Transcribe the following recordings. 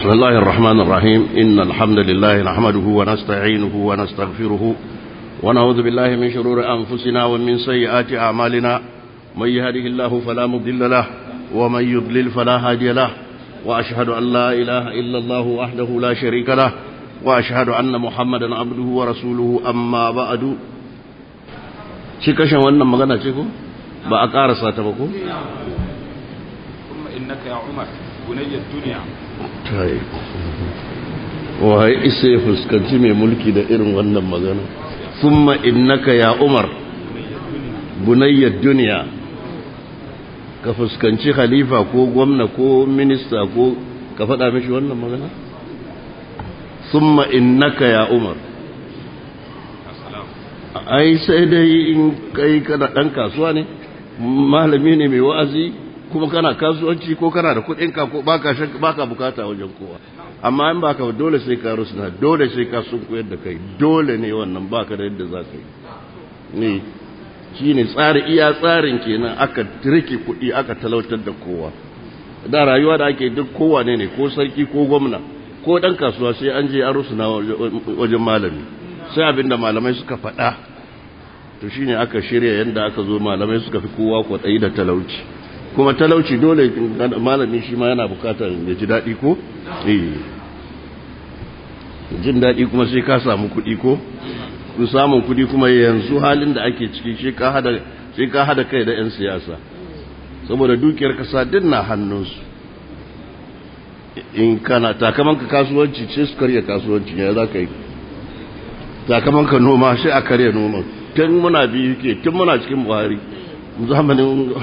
بسم الله الرحمن الرحيم إن الحمد لله نحمده ونستعينه ونستغفره ونعوذ بالله من شرور أنفسنا ومن سيئات أعمالنا من يهده الله فلا مضل له ومن يضلل فلا هادي له وأشهد أن لا إله إلا الله وحده لا شريك له وأشهد أن محمدا عبده ورسوله أما بعد شكشا وانا مغانا شكو بأكار ساتبكو ثم إنك يا عمر بني الدنيا wahai isa ya fuskanci mai mulki da irin wannan magana thumma innaka ya umar bunayyar duniya ka fuskanci khalifa ko gwamna ko minista ko ka faɗa mishi wannan magana thumma innaka ya umar ai sai dai in kai kana ɗan kasuwa ne malami ne mai wa'azi kuma kana kasuwanci ko kana da kuɗinka ko baka baka bukata wajen kowa amma in baka dole sai ka rusuna dole sai ka sun koyar da kai dole ne wannan baka da yadda za ka yi ne shine tsari iya tsarin kenan aka tirke kuɗi aka talautar da kowa da rayuwa da ake duk kowa ne ne ko sarki ko gwamna ko dan kasuwa sai an je an rusuna wajen malami sai abinda malamai suka faɗa to shine aka shirya yanda aka zo malamai suka fi kowa kwaɗayi da talauci kuma talauci dole malami shi ma yana bukatar ya ji daɗi ko? jin daɗi kuma sai ka samu kuɗi ko? kun samun kuɗi kuma yanzu halin da ake ciki shi ka hada kai da 'yan siyasa saboda dukiyar kasa din na hannunsu in kana takamanka kasuwanci ce su karya kasuwanci ya za ka yi takamanka noma sai a karya noma tun muna biyu ke tun muna cikin buhari zamanin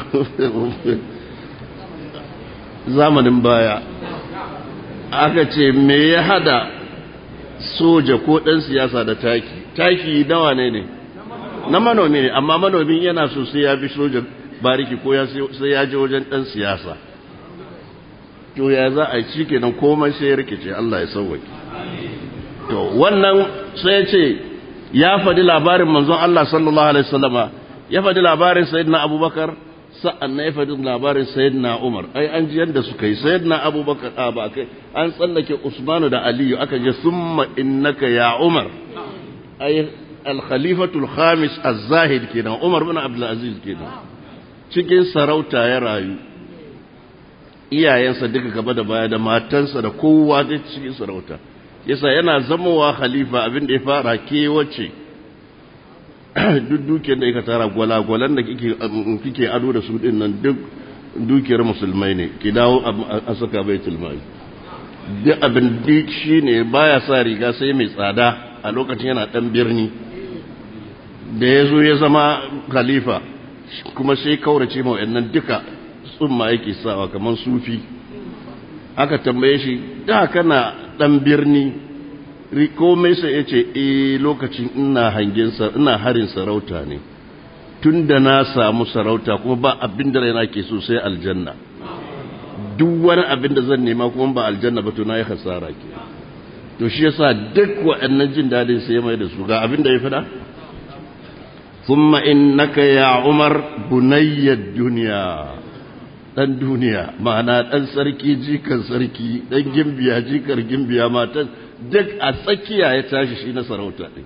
zamanin baya aka ce me ya hada soja ko ɗan siyasa da taki taki nawa ne ne na manomi ne amma manomin yana so sai ya bi soja bariki ko sai ya je wajen ɗan siyasa to ya za a ci kenan komai sai ya rikice Allah ya sauwaki to wannan sai ya ce ya faɗi labarin manzon Allah sallallahu alaihi wasallama ya faɗi labarin sayyidina abubakar sa'an na ya faɗi labarin sayyidina umar ai an ji yadda suka yi sayyidina abubakar a ba kai an tsallake usmanu da aliyu aka je summa innaka ya umar ai alkhalifatul khamis az-zahid kenan umar bin abdul aziz kenan cikin sarauta ya rayu iyayensa duka gaba da baya da matansa da kowa da cikin sarauta yasa yana zamowa khalifa abin da ya fara kewace duk dukiyar da aka tara gwalagwalan da kike ado da su din nan duk dukiyar musulmai ne ki dawo a saka baitul mali duk abin duk shine baya sa riga sai mai tsada a lokacin yana dan birni da ya zo ya zama khalifa kuma sai kaurace ma wayannan duka tsumma yake sawa kamar sufi aka tambaye shi da kana dan birni komai sai ya ce e lokacin ina hangen ina harin sarauta ne tun da na samu sarauta kuma ba abin da raina ke so sai aljanna duk wani abin da zan nema kuma ba aljanna ba to na yi hasara ke to shi yasa duk waɗannan jin daɗin sai ya mai da su ga abin da ya fada thumma innaka ya umar bunayyad duniya dan duniya ma'ana dan sarki jikan sarki dan gimbiya jikar gimbiya matan duk a tsakiya ya tashi shi na sarauta ɗin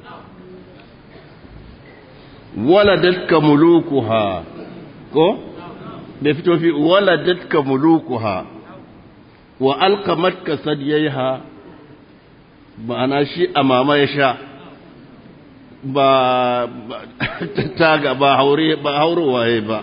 waladatka mulukuha ko da fito fi waladatka mulukuha wa alkamatka sadiyaiha ma'ana shi a mama ya sha ba taga ba haure ba haurowaye ba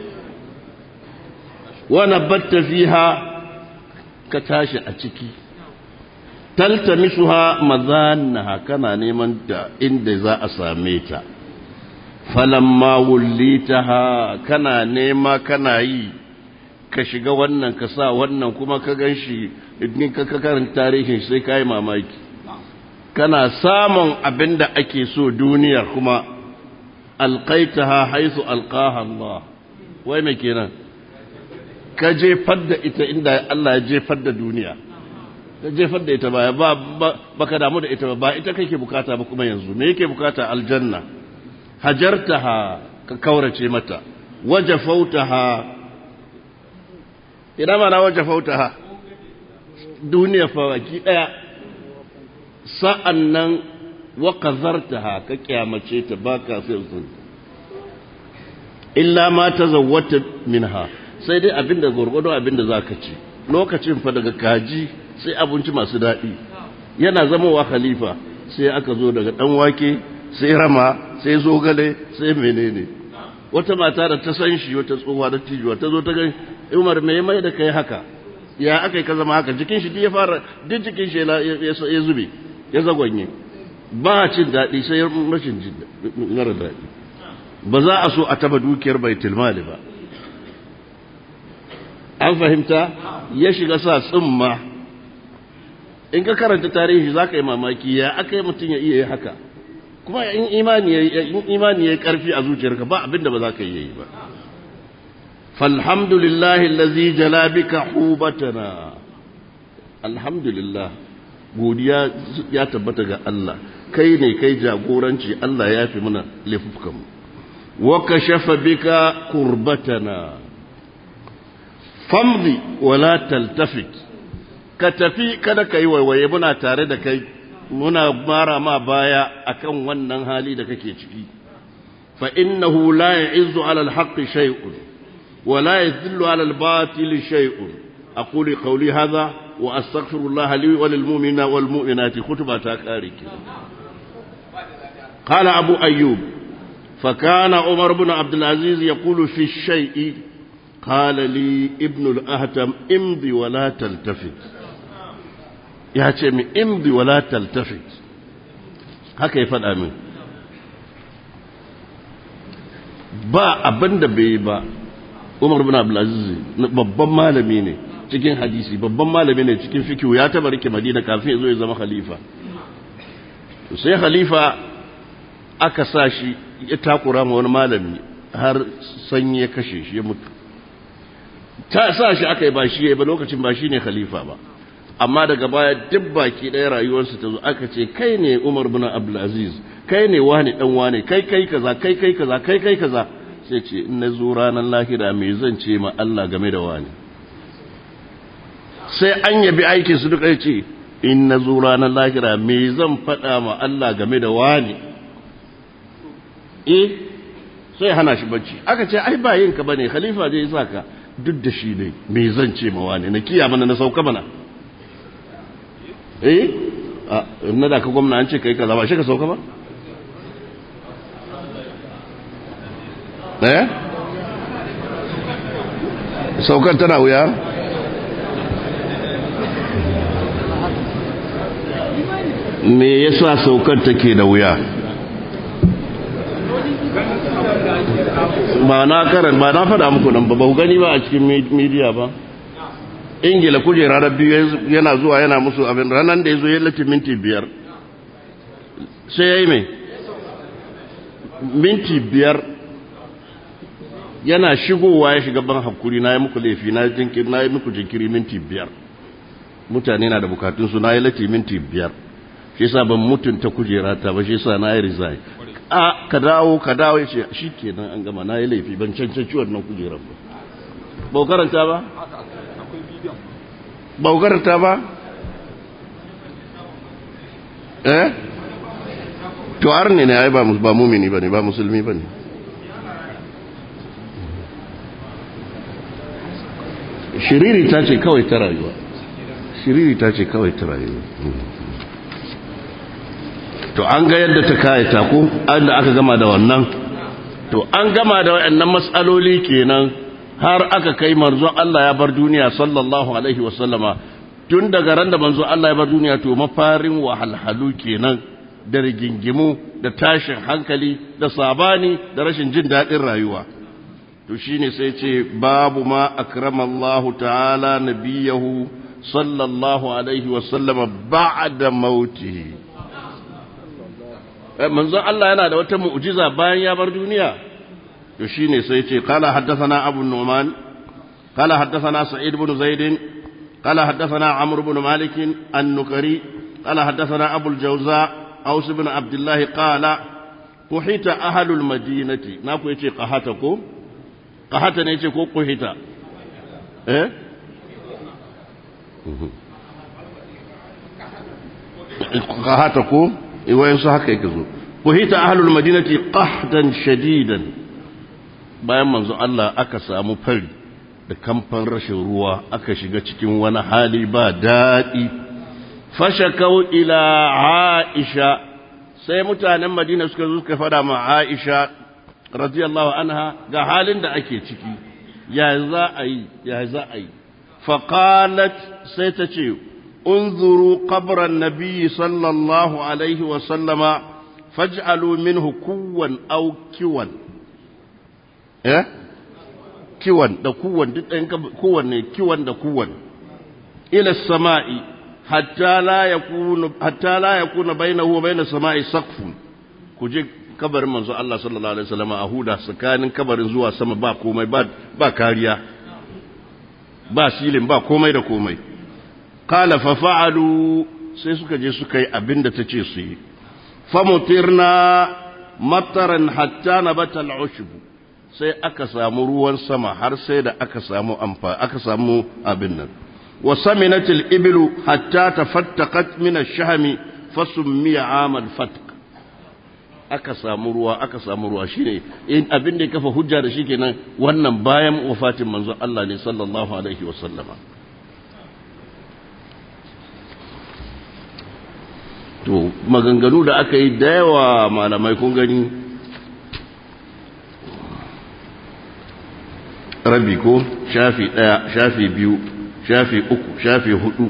wa nabatta fiha ka tashi a ciki taltamisuha mazannaha kana neman ta inda za a same ta falamma wullitaha kana nema kana yi ka shiga wannan ka sa wannan kuma ka ganshi idan ka karin tarihin sai kai mamaki kana samun abin da ake so duniyar kuma alqaitaha haythu alqaha Allah wai me kenan ka jefar da ita inda Allah ya jefar da duniya da jefar da ita baya ba baka damu da ita ba ba ita kake bukata ba kuma yanzu me yake bukata aljanna hajartaha ka kaurace mata wajafautaha ina mana wajafautaha duniya fawaki ɗaya sa'an nan waƙazarta ka kyamace ta ba ka sai sun illa ma ta zawwata minha sai dai abinda gwargwado abinda za ka ci lokacin fa daga kaji sai abinci masu daɗi yana zamowa khalifa sai aka zo daga ɗan wake sai rama sai zogale sai menene wata mata da ta san shi wata tsohuwa da tijuwa ta zo ta gani umar mai mai da kai haka ya aka yi ka zama haka jikin shi ya fara duk jikin shi ya zube ya zagonye ba cin daɗi sai rashin jin mara daɗi ba za a so a taba dukiyar baitul mali ba an fahimta ya shiga sa tsimma in ka karanta tarihi za ka yi mamaki ya aka yi mutum ya iya yi haka kuma in imani ya yi ƙarfi a zuciyarka ba abinda ba za ka iya yi ba falhamdulillahi lazi jalabika hubatana alhamdulillah godiya ya tabbata ga Allah kai ne kai jagoranci Allah ya fi mana laifukanmu wa kashafa bika kurbatana famdi wala taltafit ka tafi kada ka yi waiwaye muna tare da kai muna mara ma baya akan wannan hali da kake ciki fa innahu la ya'izzu 'ala al-haqqi shay'un wa la yadhillu 'ala al-batili shay'un aqulu qawli hadha wa astaghfirullah li wa lil mu'minina wal mu'minati khutba ta kare ki qala abu ayyub fa kana umar ibn abd al-aziz yaqulu fi shay'i qala li ibn al-ahtam imdi wa la taltafit ya ce min imdi wala taltafit haka ya faɗa min ba abin da bai ba umar bin abdulaziz babban malami ne cikin hadisi babban malami ne cikin fikiyu ya taba rike madina kafin ya zo ya zama khalifa sai khalifa aka sa shi ya takura ma wani malami har sanyi ya kashe shi ya mutu ta sa shi aka yi ba shi ya ba lokacin ba shi ne khalifa ba amma daga baya duk baki ɗaya rayuwarsa ta zo aka ce kai ne Umar bin Abdulaziz kai ne wani dan wani kai kai kaza kai kai kaza kai kai kaza sai ce in na zo ranar lahira me zan ce ma Allah game da wani sai an yabi aikin su duka ce in na zo ranar lahira me zan faɗa ma Allah game da wani eh sai hana shi bacci aka ce ai ba yinka bane khalifa zai saka duk da shi ne me zan ce ma wani na kiya mana na sauka mana eh na da ka gwamna an ce kai kaza ba shi ka sauka ba eh saukar tana wuya me yasa saukar take da wuya ba na karan ba na faɗa muku nan ba ba gani ba a cikin media ba ingila kujera da biyu yana zuwa yana musu abin ranar da ya zo ya lati minti biyar sai ya yi mai minti biyar yana shigowa ya shiga ban hakuri na yi muku laifi na yi muku jinkiri minti biyar mutane na da bukatunsu na yi lati minti biyar shi sa ban mutunta kujera ta ba shi sa na yi resign a ka dawo ka dawo ya ce shi kenan an gama na yi laifi ban cancanci wannan kujerar ba ba karanta ba ba karanta ba eh to har ne ne ai ba ba mumini bane ba musulmi bane shiriri ta ce kawai ta rayuwa shiriri ta ce kawai ta rayuwa to an ga yadda ta kayata ko an da aka gama da wannan to an gama da waɗannan matsaloli kenan har aka kai manzo Allah ya bar duniya sallallahu alaihi wasallama tun daga ran da manzo Allah ya bar duniya to mafarin wahalhalu kenan da rigingimu da tashin hankali da sabani da rashin jin daɗin rayuwa to shine sai ce babu ma akramallahu ta'ala nabiyahu sallallahu alaihi wasallama ba'da mautihi manzo Allah yana da wata mu'jiza bayan ya bar duniya to shine sai ce qala haddathana abu nu'man qala haddathana sa'id ibn zaid qala haddathana amr ibn malik an-nukari qala haddathana abu al-jawza aus ibn abdullah qala kuhita ahlul madinati na ku yace qahata ko qahata ne yace ko kuhita eh hata ko wayansu haka yake zo kuhita ahlul madinati qahdan shadidan bayan manzo Allah aka samu fari da kamfan rashin ruwa aka shiga cikin wani hali ba daɗi fashakau ila aisha sai mutanen madina suka zo suka fada ma aisha radiyallahu anha ga halin da ake ciki ya za a yi ya za a yi faqalat sai ta ce unzuru qabran nabiyyi sallallahu alaihi wa sallama faj'alu minhu kuwan aw kiwan eh kiwan da kuwan duk ɗayan kowanne kiwan da kuwan ila sama'i hatta la yakunu hatta la yakuna bainahu wa bainas sama'i saqfun ku je kabarin manzo Allah sallallahu alaihi wasallam a huda tsakanin kabarin zuwa sama ba komai ba ba kariya ba silin ba komai da komai qala fa fa'alu sai suka je suka yi abinda tace su yi famutirna mataran hatta nabata al'ushbu sai aka samu ruwan sama har sai da aka samu amfa aka samu abin nan wa saminatil ibilu hatta tafattaqat min ash-shahmi fasummiya amal fatq aka samu ruwa aka samu ruwa shine in abin da ya kafa hujja da shi kenan wannan bayan wafatin manzon Allah ne sallallahu alaihi wa sallama to maganganu da aka yi da yawa malamai kun gani rabi ko shafi ɗaya shafi biyu shafi uku shafi hudu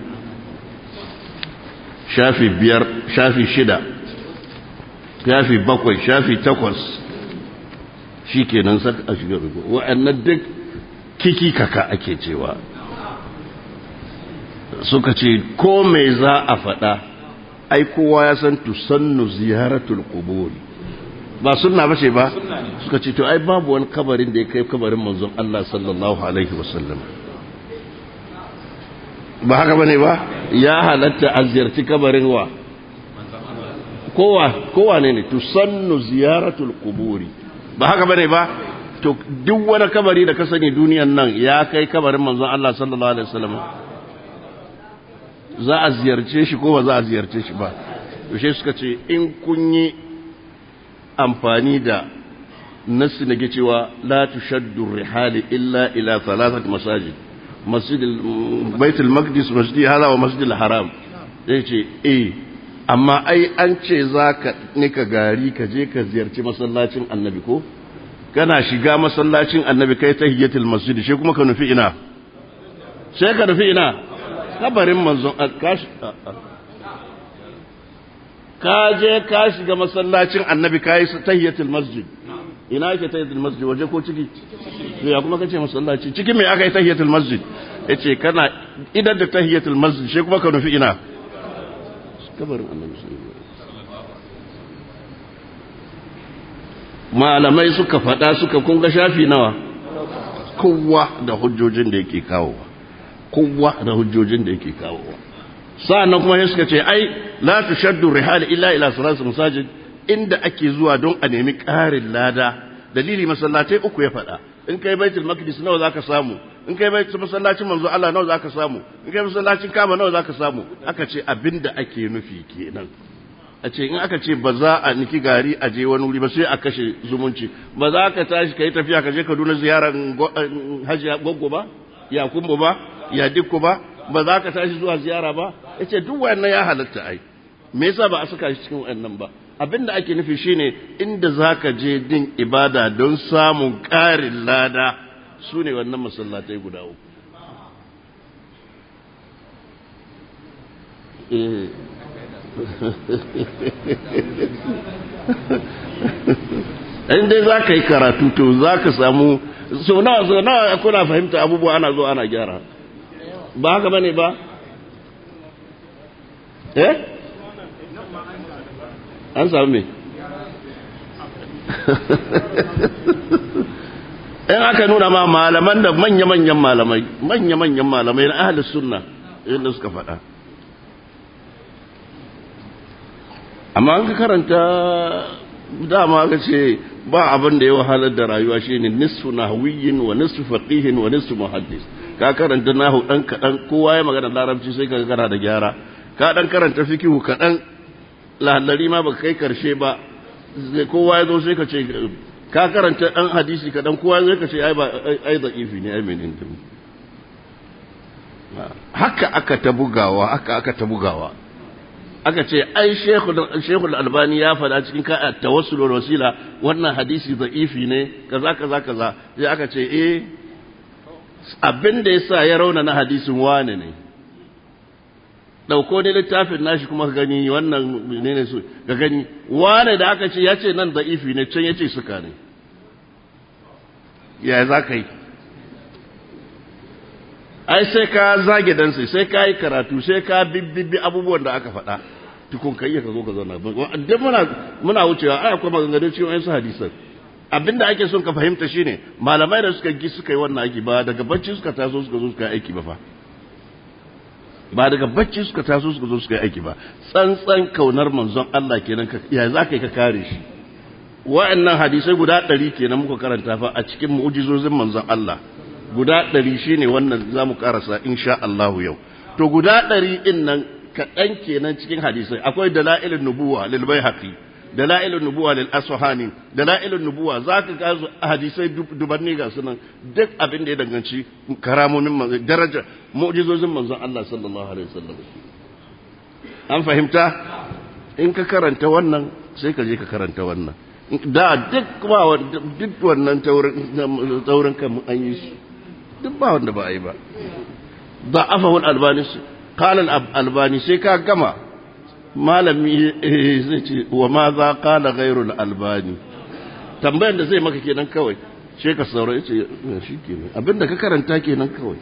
shafi biyar shafi shida shafi bakwai shafi takwas shi kenan saka a shiga rubu wa'annan duk kiki kaka ake cewa suka ce ko mai za a faɗa ai kowa ya san tusannu ziyaratul quburi ba sunna bace ba suka ce to ai babu wani kabarin da ya kai kabarin manzon Allah sallallahu alaihi wasallam ba haka bane ba ya halatta a ziyarci kabarin wa kowa kowa ne ne tusannu ziyaratul quburi ba haka bane ba to duk wani kabari da ka sani duniyan nan ya kai kabarin manzon Allah sallallahu alaihi wasallam za a ziyarce shi ko ba za a ziyarce shi ba yaushe suka ce in kun yi amfani da nassi na cewa la tushaddu rihali illa ila thalathat masajid masjid baitul maqdis masjid hada wa masjid haram zai ce eh amma ai an ce zaka nika gari ka je ka ziyarci masallacin annabi ko kana shiga masallacin annabi kai tahiyatul masjid shi kuma ka nufi ina sai ka nufi ina kabarin manzon kashi ka je ka shiga masallacin annabi ka yi tahiyatul masjid ina yake tahiyatul masjid waje ko ciki ya kuma kace masallaci ciki me aka yi tahiyatul masjid yace kana idan da tahiyatul masjid shi kuma ka nufi ina kabarin annabi malamai suka faɗa suka kunga shafi nawa kowa da hujjojin da yake kawowa kowa da hujjojin da yake kawowa sa'annan kuma suka ce ai la tushaddu rihal illa ila salatul masajid inda ake zuwa don a nemi ƙarin lada dalili masallatai uku ya faɗa in kai baitul maqdis nawa zaka samu in kai baitul masallacin manzo Allah nawa zaka samu in kai masallacin Kaaba nawa zaka samu aka ce abinda ake nufi kenan a ce in aka ce ba za a niki gari a je wani wuri ba sai a kashe zumunci ba za ka tashi ka yi tafiya ka je Kaduna ziyarar hajiya goggo ba ya kumbo ba ya dikko ba ba za ka tashi zuwa ziyara ba ya ce duk wannan ya halatta ai me yasa ba a saka shi cikin wannan ba abin da ake nufi shine inda za ka je din ibada don samun ƙarin lada su ne wannan masallatai guda uku in dai za ka yi karatu to za ka samu so nawa so nawa kuna fahimta abubuwa ana zo ana gyara ba haka bane ba eh an samu me in aka nuna ma malaman da manya-manyan malamai manya-manyan malamai na ahalus sunna inda suka faɗa amma an ka karanta dama ka ce ba abin da ya wahalar da rayuwa shine nisfu nahwiyin wa nisfu faqihin wa nisfu muhaddis ka karanta nahu dan kadan kowa ya magana larabci sai ka kana da gyara ka dan karanta fikihu kaɗan lahallari ma baka kai karshe ba kowa ya zo sai ka ce ka karanta ɗan hadisi kaɗan kowa ya zo ka ce ai ba ai da ifi ne ai menene haka aka ta bugawa haka aka ta bugawa aka ce ai shekul albani ya faɗa cikin ka tawassul wal wasila wannan hadisi da'ifi ne kaza kaza kaza sai aka ce eh abin da yasa ya rauna na hadisin wane ne dauko ne littafin nashi kuma ka gani wannan ne ne su ka gani wane da aka ce ya ce nan da'ifi ne can ya ce suka ne ya za ka yi ai sai ka zage dansa sai ka yi karatu sai ka bibbi abubuwan da aka faɗa tukun kai ka zo ka zauna duk muna muna wucewa ai akwai maganganun cikin wayansu hadisan abinda ake son ka fahimta shine malamai da suka gi suka yi wannan aiki ba daga bacci suka taso suka zo suka yi aiki ba fa ba daga bacci suka taso suka zo suka yi aiki ba tsantsan kaunar manzon Allah kenan ka ya za ka yi ka kare shi wa'annan hadisai guda ɗari kenan muka karanta fa a cikin mu'jizozin manzon Allah guda ɗari shi ne wannan za mu ƙarasa insha Allahu yau to guda ɗari ɗin nan kaɗan kenan cikin hadisai akwai dala'ilin nubuwa lil haƙi dala'ilin nubuwa lil asfahani dala'ilin nubuwa za ka ga hadisai dubanni ga sunan duk abin da ya danganci karamomin manzon daraja mu'jizozin manzon Allah sallallahu alaihi wasallam an fahimta in ka karanta wannan sai ka je ka karanta wannan da duk ba duk wannan taurin kan an yi su duk ba wanda ba a yi ba ba afa wani albani su kalan albani sai ka gama malami zai ce wa ma za kala gairul albani tambayan da zai maka kenan kawai sai ka saura ya ce shi kenan abinda ka karanta kenan kawai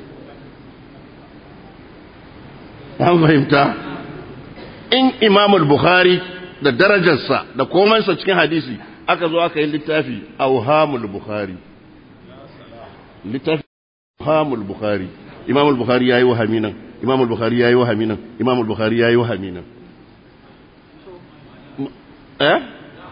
an fahimta in imamul bukhari da darajarsa da komansa cikin hadisi aka zo aka yi littafi auhamul bukhari littafi auhamul bukhari imamul bukhari yayi wahami nan imamul bukhari yayi wahami nan imamul bukhari yayi wahami nan eh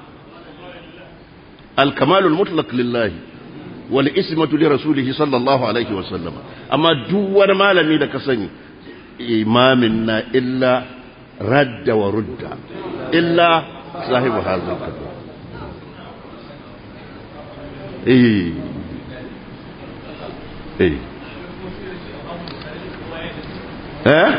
الكمال المطلق لله والاسمة لرسوله صلى الله عليه وسلم أما دور ما لم يدك سني إمامنا إلا رد ورد إلا صاحب هذا الكتاب إيه إيه eh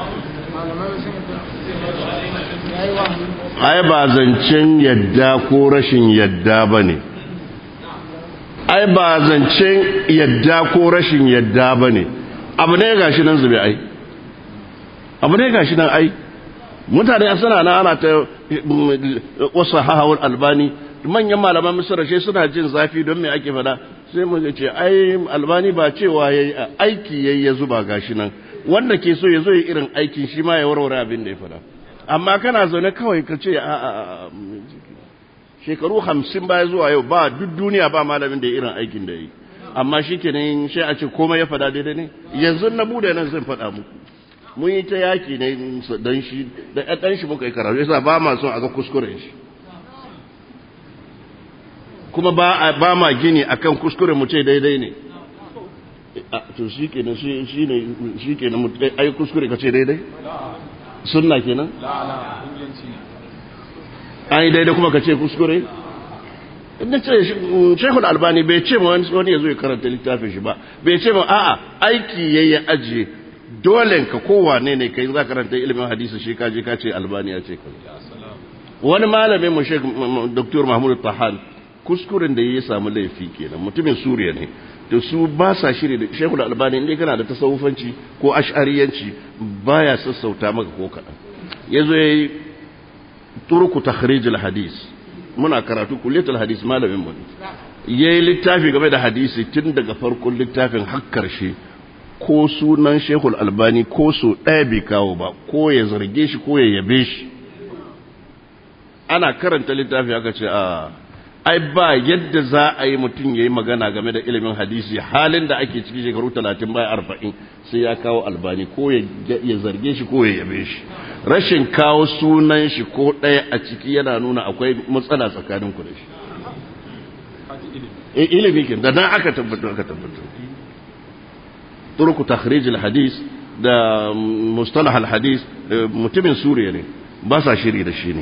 ai ba zancen yadda ko rashin yadda ba ne ai ba zancen yadda ko rashin yadda ba ne abu ne gashi nan zube ai abu ne gashi nan ai mutane a suna na ana ta wasu hahawar albani manyan malaman misira shi suna jin zafi don me ake fada sai mu ce ai albani ba cewa yayi aiki yayi ya zuba gashi nan wanda ke so ya zo yi irin aikin shi ma ya warware abin da ya fada amma kana zaune kawai ka ce a shekaru hamsin baya zuwa yau ba duk duniya ba malamin da ya irin aikin da ya yi amma shi ke nan shi a ce komai ya fada daidai ne yanzu na bude nan zan fada muku mun yi ta yaki ne don shi da ɗan shi muka yi karatu yasa ba ma son a ga kuskuren shi kuma ba ma gini akan kuskuren mu ce daidai ne to shi kenan shi ne shi kenan ai kuskure ka ce daidai sunna kenan an yi daidai kuma ka ce kuskure inda ce shekul albani bai ce ma wani ya zo ya karanta littafin shi ba bai ce ma a'a aiki ya yi ajiye dole ka kowane ne kai za karanta ilimin hadisi shi ka je ka ce albani ya ce ka wani malamin mu shek dr mahmud tahan kuskuren da ya samu laifi kenan mutumin suriya ne da su ba sa shiri da shekul albani inda kana da tasawufanci ko ash'ariyanci baya sassauta maka ko kaɗan ya zo ya yi turku takhrijul hadis muna karatu kulliyatul hadis malamin mu ya yi littafi game da hadisi tun daga farkon littafin har karshe ko sunan shekul albani ko so ɗaya bai kawo ba ko ya zarge shi ko ya yabe shi ana karanta littafi aka ce a ai ba yadda za a yi mutum ya yi magana game da ilimin hadisi halin da ake ciki shekaru talatin bai arba'in sai ya kawo albani ko ya zarge shi ko ya yabe shi rashin kawo sunan shi ko ɗaya a ciki yana nuna akwai matsala tsakanin ku da shi ilimi ke da nan aka tabbatar aka tabbatar turku takhrijil hadis da mustalah al-hadis mutumin suriya ne ba sa shiri da shi ne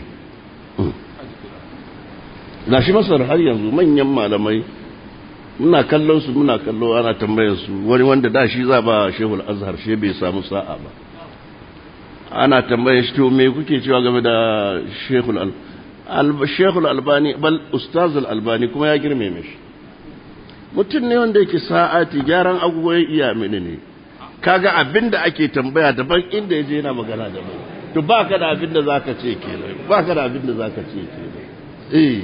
ga shi masar har yanzu manyan malamai muna kallon su muna kallo ana tambayar su wani wanda da shi za ba shehul azhar shi bai samu sa'a ba ana tambayar shi to me kuke cewa game da shehul al shehul albani bal ustaz albani kuma ya girme mishi mutum ne wanda yake sa'ati gyaran agogo ya iya mini ne kaga abinda ake tambaya daban inda yaje yana magana daban to baka da abinda zaka ce kenan baka da abinda zaka ce kenan eh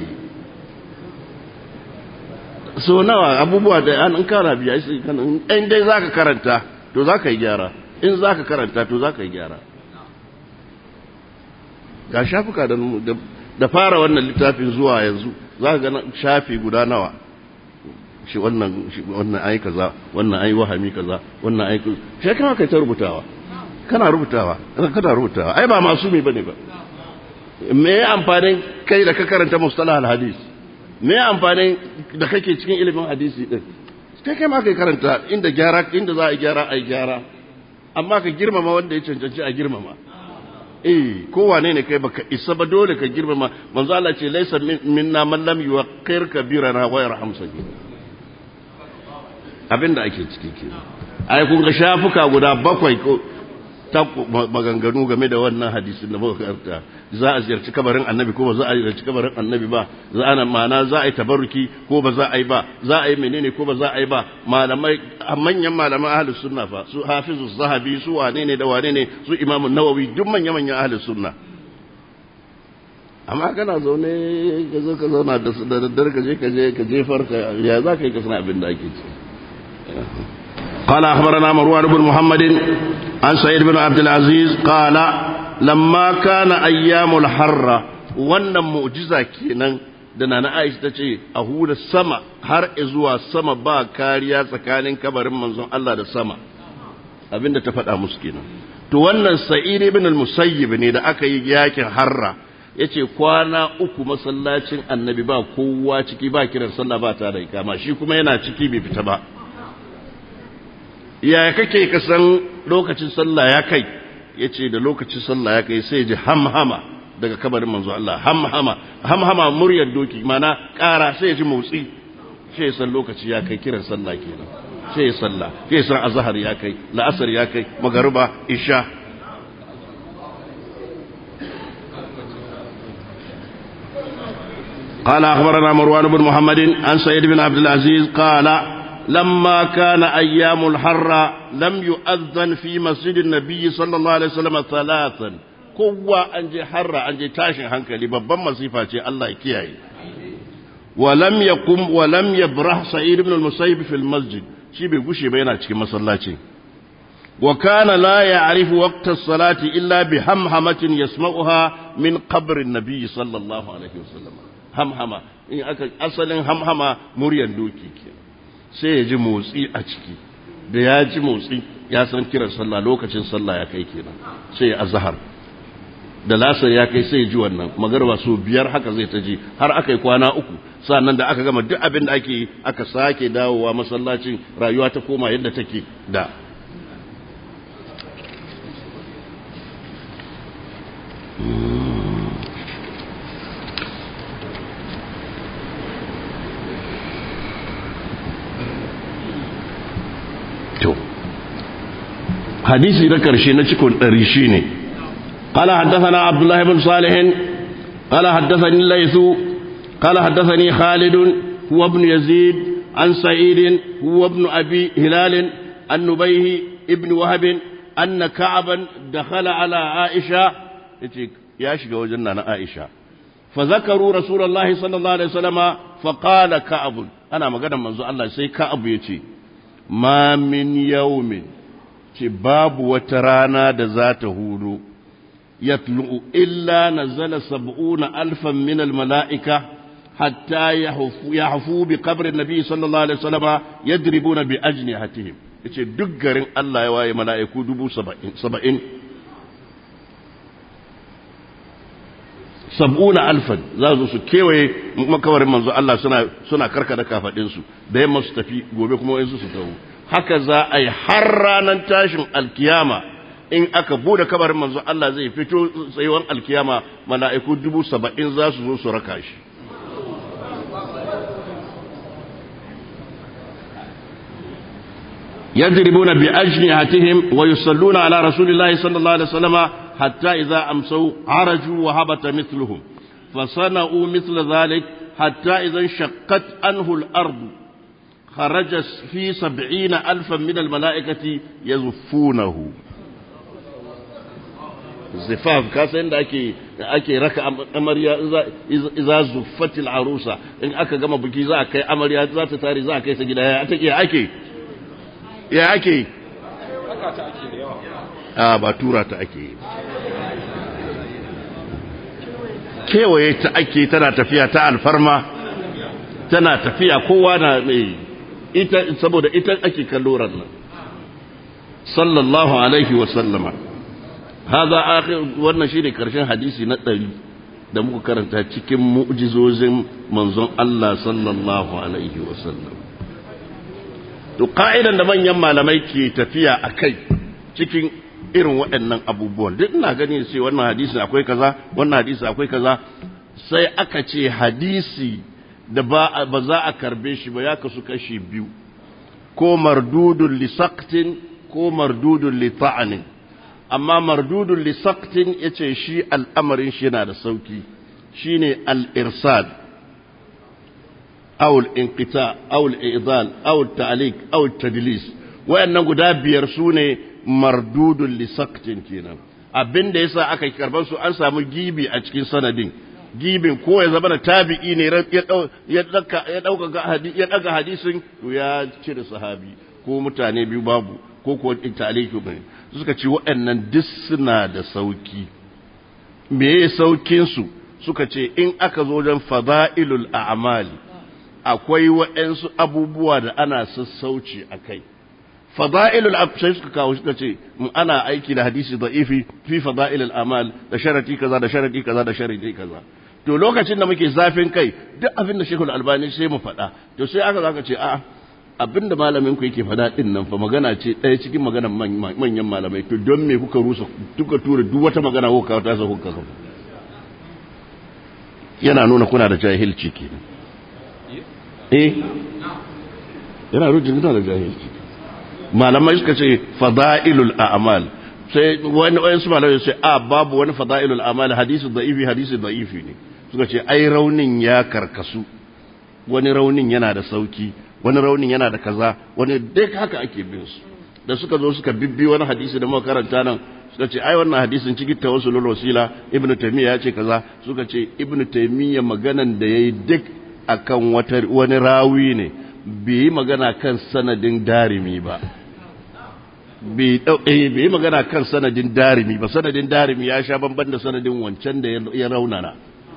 so nawa abubuwa da an kara biya shi kan in dai zaka karanta to zaka yi gyara in zaka karanta to zaka yi gyara ga shafuka da da fara wannan littafin zuwa yanzu zaka ga shafi guda nawa shi wannan shi wannan ai kaza wannan ai wahami kaza wannan ai shi kana kai ta rubutawa kana rubutawa kana rubutawa ai ba masumi bane ba me amfanin kai da ka karanta mustalah al-hadis me amfanin da kake cikin ilimin hadisi din kai kai ma kai karanta inda gyara inda za a gyara ai gyara amma ka girmama wanda ya cancanci a girmama eh kowane ne kai baka isa ba dole ka girmama manzo Allah ce laysa minna man lam yuqir kabirana wa yarham sagir abinda ake ciki kenan ai kun ga shafuka guda bakwai ko ta maganganu game da wannan hadisin da muka karanta za a ziyarci kabarin annabi ko ba za a ziyarci kabarin annabi ba za a ma'ana za a yi tabarruki ko ba za a yi ba za a yi menene ko ba za a yi ba malamai manyan malaman ahlus sunna fa su hafizu zahabi su wane ne da wane ne su imamu nawawi duk manyan manyan ahlus sunna amma kana zaune ka zo ka zauna da daddare ka je ka je ka jefar ka ya za ka yi ka sana abin da ake ciki قال أخبرنا مروان بن محمد عن سعيد بن عبد العزيز قال لما كان أيام الحرة wannan mu'jiza kenan da nana Aisha ta ce a hula sama har zuwa sama ba kariya tsakanin kabarin manzon Allah da sama abinda ta faɗa musu kenan to wannan Sa'id ibn al-Musayyib ne da aka yi yakin harra yace kwana uku masallacin annabi ba kowa ciki ba kiran sallah ba ta da ikama shi kuma yana ciki bai fita ba yaya kake ka san lokacin sallah ya kai ya ce da lokacin sallah ya kai sai ji hamhama daga kabarin manzo Allah hamhama hamhama muryar doki mana ƙara sai ya ji motsi sai ya san lokaci ya kai kiran sallah kenan sai ya sallah sai ya san azhar ya kai la'asar ya kai magariba isha قال أخبرنا مروان بن محمد عن سيد بن عبد العزيز قال لما كان أيام الحر لم يؤذن في مسجد النبي صلى الله عليه وسلم ثلاثا قوة أنجي حر أنجي تاشن هنكلي ببن مصيفة الله كياي ولم يقم ولم يبرح سعيد بن المسيب في المسجد شي بيغشي بينا cikin masallaci وكان لا يعرف وقت الصلاة إلا بهمهمة يسمعها من قبر النبي صلى الله عليه وسلم همهمة أصل همهمة مريا دوكي كينا sai ya ji motsi a ciki da ya ji motsi ya san kiran sallah lokacin sallah ya kai kenan sai ya azhar da lasar ya kai sai ya ji wannan magarba so biyar haka zai ta ji har aka yi kwana uku sannan da aka gama duk abin da ake yi aka sake dawowa masallacin rayuwa ta koma yadda take da hadisi na karshe na cikin ɗari shi ne قال حدثنا عبد الله بن صالح قال حدثني الليث قال حدثني خالد هو ابن يزيد عن سعيد هو ابن أبي هلال عن نبيه ابن وهب أن كعبا دخل على عائشة يا شيخ وجنة عائشة فذكروا رسول الله صلى الله عليه وسلم فقال كعب أنا ما قدم منذ الله سي كعب يتي ما من يوم ce babu wata rana da za ta hudu yatlu'u illa nazala sab'una alfan min almala'ika hatta yahfu bi qabri nabi sallallahu alaihi wasallama yadribuna bi ajnihatihim yace duk garin Allah ya waye mala'iku dubu saba'in sab'una alfan za su su kewaye makawarin manzo Allah suna suna karkada kafadin su da yamma su tafi gobe kuma wayansu su tawo haka za a yi har ranar tashin alkiyama in aka bude kabarin manzo Allah zai fito tsayuwan alkiyama mala'iku dubu saba'in za su zo su raka shi يضربون بأجنحتهم ويصلون على رسول الله صلى الله عليه وسلم حتى إذا أمسوا عرجوا وهبط مثلهم فصنعوا مثل ذلك حتى إذا انشقت عنه الأرض خرج في سبعين ألفا من الملائكة يزفونه zifaf ka san da ake ake raka amarya iza zuffatil arusa in aka gama biki za a kai amarya za ta tare za a kai ta gida ya take ake ya ake a ba tura ta ake kewaye ta ake tana tafiya ta alfarma tana tafiya kowa na mai ita saboda ita ake kalloran nan sallallahu alaihi wa sallama haza akhir wannan shine karshen hadisi na ɗari da muka karanta cikin mu'jizozin manzon Allah sallallahu alaihi wa sallam to ka'idan da manyan malamai ke tafiya a kai cikin irin waɗannan abubuwan duk ina gani sai wannan hadisi akwai kaza wannan hadisi akwai kaza sai aka ce hadisi da ba ba za a karbe shi ba ya kasu kashi biyu ko mardudun li saqtin ko mardudun li ta'anin amma mardudun li saqtin yace shi al'amarin shi yana da sauki shine al-irsad أو الانقطاع أو الإعضال أو التعليق أو التدليس وأن guda biyar su ne mardudun lisaktin kenan abin da yasa aka karban su an samu gibi a cikin sanadin gibin ko ya zama da tabi'i ne ya daga hadisin to ya cire sahabi ko mutane biyu babu ko ko taliki ne suka ce waɗannan duk suna da sauki me saukin su suka ce in aka zo wajen fada'ilul a'mali akwai waɗansu abubuwa da ana sassauci a kai fada'ilul sai suka kawo suka ce ana aiki da hadisi da'ifi fi fada'ilul amal da sharati kaza da sharati kaza da sharati kaza to lokacin da muke zafin kai duk abin da shekul albani sai mu faɗa to sai aka zaka ce a'a abin da malamin ku yake faɗa din nan fa magana ce ɗaya cikin maganar manyan malamai to don me kuka rusa kuka tura duk wata magana ko ka ta sa kuka yana nuna kuna da jahilci kenan eh yana rujin da jahilci malamai suka ce fada'ilul a'mal sai wani wani su malamai sai a babu wani fada'ilul a'mal hadisi da'ifi hadisi da'ifi ne suka ce ai raunin ya karkasu wani raunin yana da sauki wani raunin yana da kaza wani duk haka ake bin su da suka zo suka bibbi wani hadisi da muka karanta nan suka ce ai wannan hadisin cikin tawassulul wasila ibnu taymiya ya ce kaza suka ce ibnu taymiya maganan da yayi duk akan wata wani rawi ne bai yi magana kan sanadin darimi ba bai yi magana kan sanadin darimi ba sanadin darimi ya sha banban da sanadin wancan da ya raunana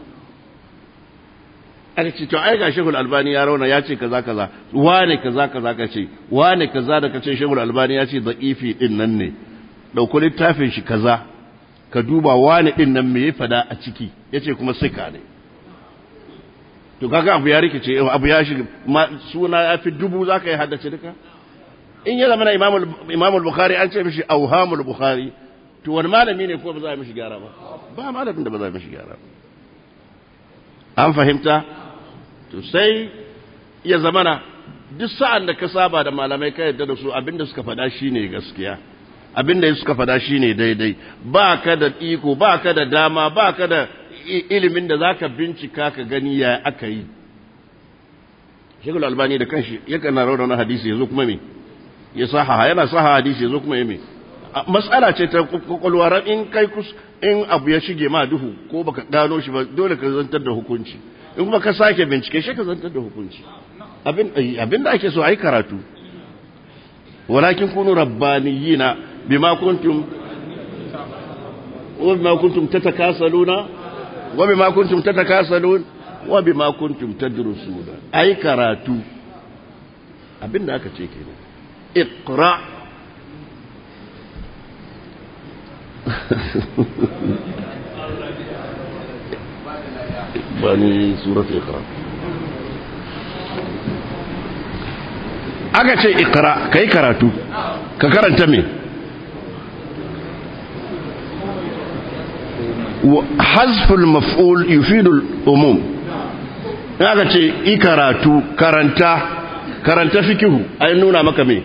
aka ce to ai ga shehul albani ya rauna ya ce kaza kaza wane kaza kaza ka ce wane kaza da ka ce shehul albani ya ce da'ifi din nan ne dauko littafin shi kaza ka duba wane din nan me ya fada a ciki yace kuma sika ne to kaga abu ya rikice abu ya shiga suna ya fi dubu za ka yi haddace duka in ya zama na imamul bukhari an ce mishi auhamul bukhari to wani malami ne ko ba za a mishi gyara ba ba malamin da ba za a mishi gyara ba an fahimta to sai ya zama na duk sa'an da ka saba da malamai ka yadda da su abinda suka faɗa shine gaskiya abinda suka faɗa shine daidai ba ka da iko ba ka da dama ba ka da ilimin da za ka bincika ka gani ya aka yi shekul albani da kanshi yakan na rauna hadisi ya zo kuma me ya saha yana saha hadisi ya zo kuma ya me matsala ce ta kwakwalwa in kai kus in abu ya shige ma duhu ko baka gano shi ba dole ka zantar da hukunci in kuma ka sake bincike shi ka zantar da hukunci abin da ake so a yi karatu walakin kunu rabbaniyina bima kuntum وبما كنتم تتكاسلون وبما كنتم تتكاسلون وبما كنتم تدرسون اي karatu abinda aka ce kenan iqra bani surat iqra aka ce ikra kai karatu ka karanta me hazful maf'ul yufidu al-umum aka ce i karatu karanta karanta fikihu ai nuna maka me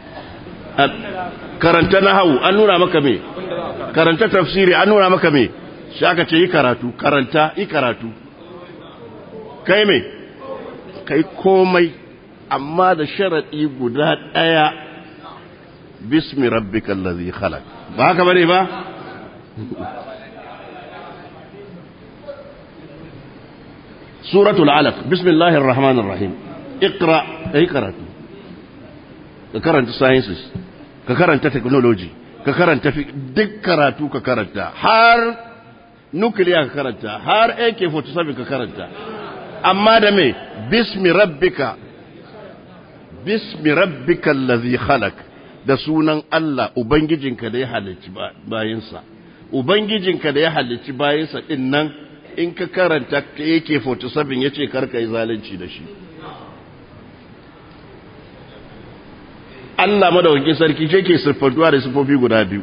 karanta nahawu an nuna maka me karanta tafsiri an nuna maka me shi aka ce yi karatu karanta yi karatu kai me kai komai amma da sharaɗi guda ɗaya bismi rabbikal ladhi khalaq ba haka bane ba suratul alaq bismillahir rahmanir rahim iqra kai karatu ka karanta sciences ka karanta technology ka karanta duk karatu ka karanta har nuclear ka karanta har AK47 ka karanta amma da me bismi rabbika bismi rabbika allazi khalaq da sunan Allah ubangijinka da ya halicci bayinsa ubangijinka da ya halicci bayinsa din nan in ka karanta AK47 yace karka yi zalunci da shi Allah madawaki sarki shi ke siffantuwa da siffofi guda biyu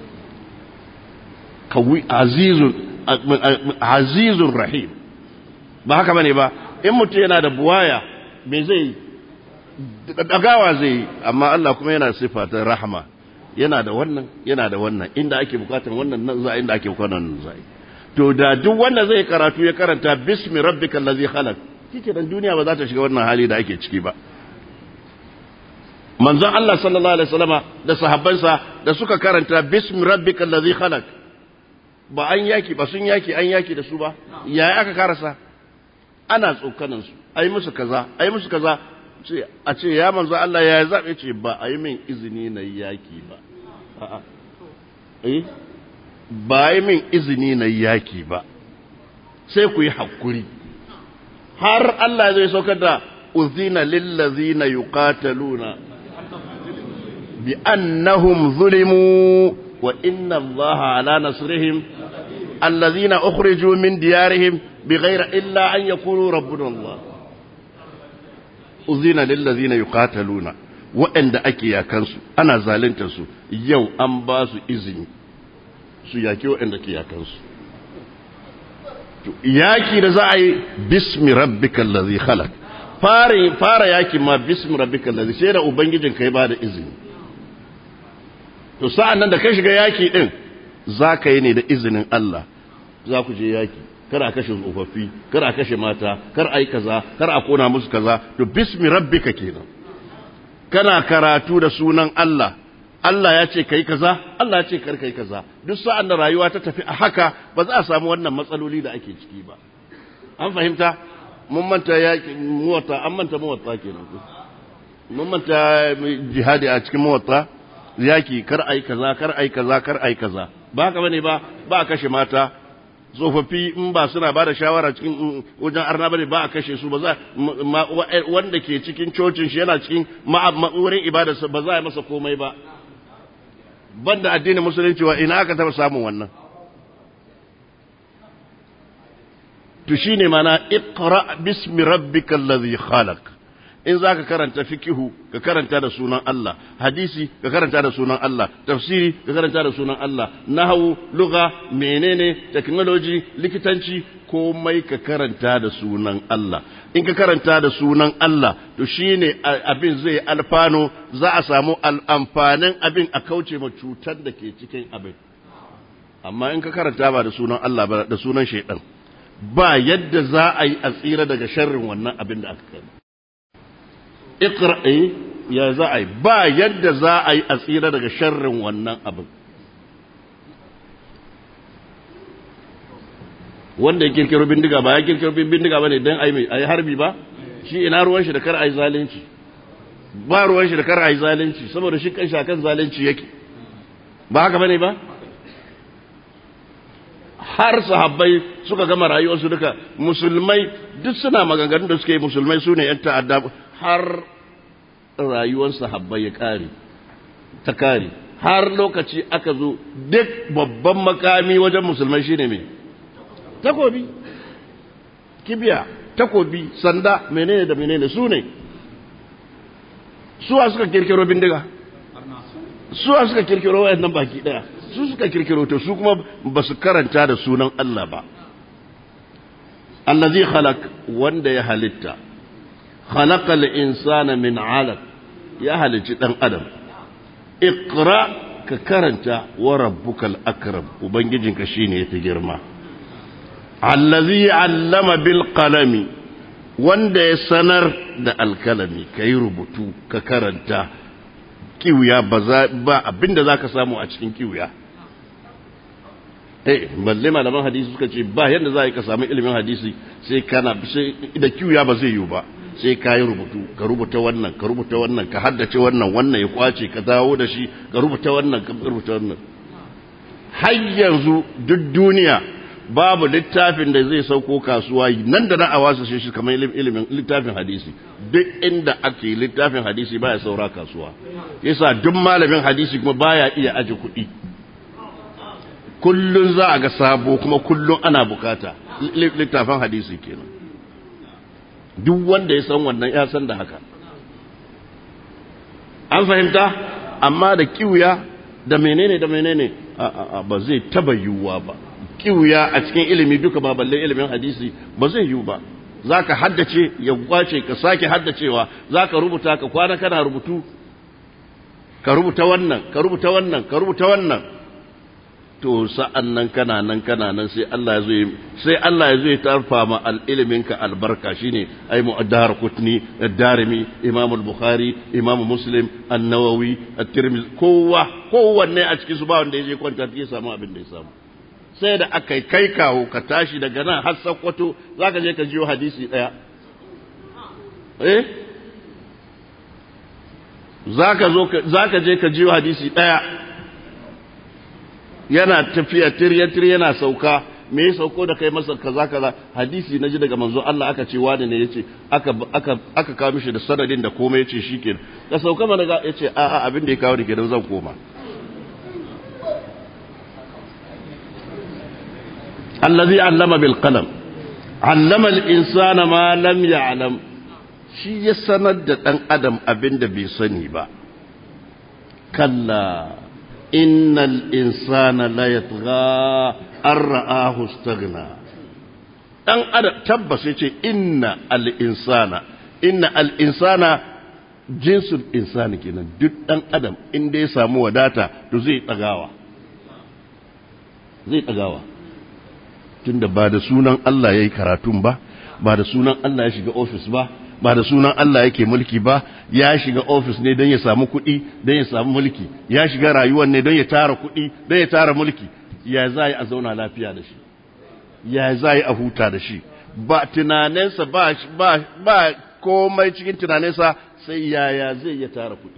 kawi azizun azizun rahim ba haka bane ba in mutum yana da buwaya me zai dagawa zai amma Allah kuma yana siffa ta rahama yana da wannan yana da wannan inda ake bukatar wannan nan za inda ake bukatar nan za to da duk wanda zai karatu ya karanta bismi rabbikal ladzi khalaq kike dan duniya ba za ta shiga wannan hali da ake ciki ba manzon Allah sallallahu alaihi wasallama da sahabbansa da suka karanta bismi rabbikal ladhi khalaq ba an yaki ba sun yaki an yaki da su ba yaya aka karasa ana tsokanan su ai musu kaza ai musu kaza ce a ce ya manzo Allah ya zabe ce ba ai min izini na yaki ba a'a eh ba ai min izini na yaki ba sai ku yi hakuri har Allah zai saukar da uzina lil ladzina yuqataluna بأنهم ظلموا وإن الله على نصرهم الذين أخرجوا من ديارهم بغير إلا أن يقولوا ربنا الله أذين للذين يقاتلون وإن أكي يا كنسو أنا زالنت سو يو أنباس إذن su yaki waɗanda ke yakansu yaki da za a yi bismi rabbikal ladhi khalaq fara fara yaki ma bismi rabbikal ladhi sai da ubangijin kai ba da izini to sa'an nan da ka shiga yaki ɗin za ka yi ne da izinin Allah za ku je yaki kar a kashe tsofaffi kar a kashe mata kar a yi kaza kar a kona musu kaza to bismi rabbika kenan kana karatu da sunan Allah Allah ya ce kai kaza Allah ya ce kar kai kaza duk sa'an da rayuwa ta tafi a haka ba za a samu wannan matsaloli da ake ciki ba an fahimta mun manta yaki muwatta an manta muwatta kenan mun manta jihadi a cikin muwatta yaki kar ai kaza kar ai kaza kar ai kaza ba haka bane ba ba a kashe mata tsofaffi in ba suna ba da shawara cikin wajen arna bane ba a kashe su ba za wanda ke cikin cocin shi yana cikin wurin ibadarsa ba za a yi masa komai ba banda addinin musulunci wa ina aka taba samun wannan to shine mana iqra bismi rabbikal ladhi khalaq in za ka karanta fikihu ka karanta da sunan Allah hadisi ka karanta da sunan Allah tafsiri ka karanta da sunan Allah nahawu lugha menene technology likitanci komai ka karanta da sunan Allah in ka karanta da sunan Allah to shine abin zai alfano za a samu amfanin abin a kauce ma cutar da ke cikin abin amma in ka karanta ba da sunan Allah ba da sunan shaidan ba yadda za a yi a tsira daga sharrin wannan abin da aka kai iqra'i ya za a yi ba yadda za a yi a tsira daga sharrin wannan abin wanda ya kirkiro bindiga ba ya kirkiro bindiga ba ne don a yi harbi ba shi ina ruwan shi da kar a yi zalunci ba ruwan shi da kar a yi zalunci saboda shi kan shakan zalunci yake ba haka bane ba har sahabbai suka gama rayuwarsu duka musulmai duk suna maganganun da suke yi musulmai su ne 'yan ta'adda har rayuwar sahabbai ya kare ta kare har lokaci aka zo duk babban makami wajen musulmai shine mai takobi kibiya takobi sanda menene da menene su ne suwa suka kirkiro bindiga suwa suka kirkiro wayannan baki daya su suka kirkiro to su kuma ba su karanta da sunan Allah ba allazi khalaq wanda ya halitta khalaqal insana min 'alaq ya halici dan adam iqra ka karanta wa rabbukal akram ubangijinka shine yafi girma allazi 'allama bil qalami wanda ya sanar da alkalami kai rubutu ka karanta kiwiya ba abinda zaka samu a cikin kiwiya eh balle malaman hadisi suka ce ba yadda za ka samu ilimin hadisi sai kana sai da kiwiya ba zai yiwu ba sai ka yi rubutu ka rubuta wannan ka rubuta wannan ka haddace wannan wannan ya kwace ka dawo da shi ka rubuta wannan ka rubuta wannan har yanzu duk duniya babu littafin da zai sauko kasuwa nan da na a wasu shi kamar ilimin littafin hadisi duk inda ake littafin hadisi baya saura kasuwa yasa duk malamin hadisi kuma baya iya aje kuɗi kullun za a ga sabo kuma kullun ana bukata littafin hadisi kenan duk wanda ya san wannan ya san da haka an fahimta amma da kiwuya da menene da menene ba zai taba yiwuwa ba kiwuya a cikin ilimi duka ba balle ilimin hadisi ba zai yiwu ba za ka haddace ya kwace ka sake haddacewa za ka rubuta ka kwana kana rubutu ka rubuta wannan ka rubuta wannan ka rubuta wannan to sa'an nan kana nan kana nan sai Allah ya zo sai Allah ya zo ya tarfa ma al-ilimin ka albarka shine ai mu'addar kutni ad-darimi imam al-bukhari imam muslim an-nawawi at-tirmidhi kowa kowanne a cikin su ba wanda yaje kwanta ya samu abin da ya samu sai da aka kai kawo ka tashi daga nan har sakkwato zaka je ka jiyo hadisi daya eh zaka zo zaka je ka jiyo hadisi daya yana tafiya tirya yana sauka me ya sauko da kai masa kaza kaza hadisi naji daga manzo Allah aka ce wani ne yace aka aka aka kawo mishi da sanadin da komai yace shikenan ka sauka mana ga yace a a abin da ya kawo ni kenan zan koma allazi allama bil qalam allama al insana ma lam ya'lam shi ya sanar da dan adam abin da bai sani ba kalla innal insana la yatgha an ra'ahu istaghna dan adam tabbas yace inna al insana inna al insana jinsul insani kenan duk dan adam inda ya samu wadata to zai tsagawa zai tsagawa tunda ba da sunan Allah yayi karatun ba ba da sunan Allah ya shiga office ba ba da sunan Allah yake mulki ba ya shiga ofis ne don ya samu kuɗi don ya samu mulki ya shiga rayuwar ne don ya tara kuɗi don ya tara mulki ya za a zauna lafiya da shi ya za a huta da shi ba tunaninsa ba ba ba komai cikin tunaninsa sai yaya zai ya tara kuɗi